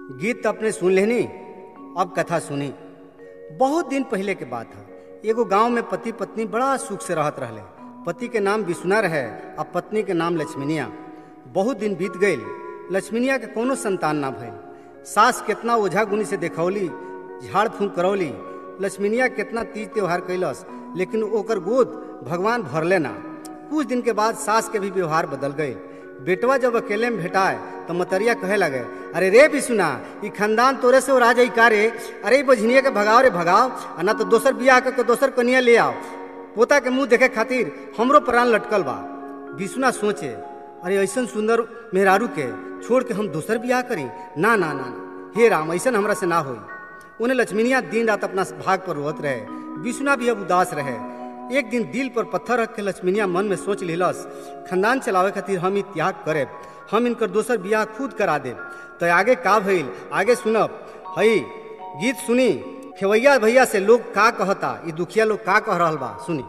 गीत तो अपने सुन लेनी अब कथा सुनी बहुत दिन पहले के बात है एगो गांव में पति पत्नी बड़ा सुख से रहत रहले पति के नाम विष्णुना रहे और पत्नी के नाम लक्ष्मीनिया बहुत दिन बीत गई लक्ष्मीनिया के कोनो संतान ना भइल सास कितना ओझा गुनी से देखौली झाड़ फूंक करौली लक्ष्मीनिया कितना तीज त्योहार कैलस लेकिन ओकर गोद भगवान भरले ना कुछ दिन के बाद सास के भी व्यवहार बदल गई बेटवा जब अकेले में भेटाए तो मतरिया कहे लगे अरे रे भी सुना ई खानदान तोरे से और आ जाई का रे अरे ई बझनिया के भगाओ रे भगाओ आ ना तो दोसर बियाह करके दोसर कनिया ले आओ पोता के मुंह देखे खातिर हमरो प्राण लटकल बा विष्णुना सोचे अरे ऐसन सुंदर मेहरारू के छोड़ के हम दोसर बियाह करी ना ना ना ना हे राम ऐसन हमरा से ना होई उन्हें लक्ष्मीनिया दिन रात अपना भाग पर रोत रहे विष्णुना भी अब उदास रहे एक दिन दिल पर पत्थर रख के लक्ष्मीनिया मन में सोच लिलस खानदान चलावे खातिर हम ई त्याग करे हम इनकर दोसर बियाह खुद करा दे तो आगे का भइल आगे सुनब हई गीत सुनी खेवैया भैया से लोग का कहता ई दुखिया लोग का कह रहल बा सुनी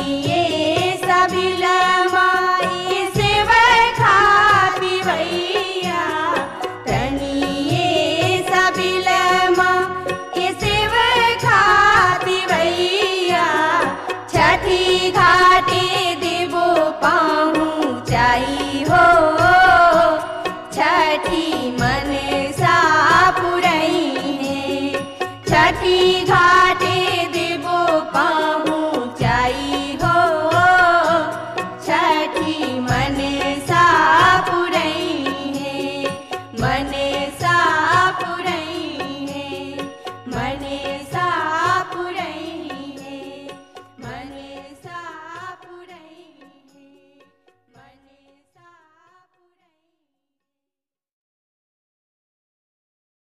ये सभी लग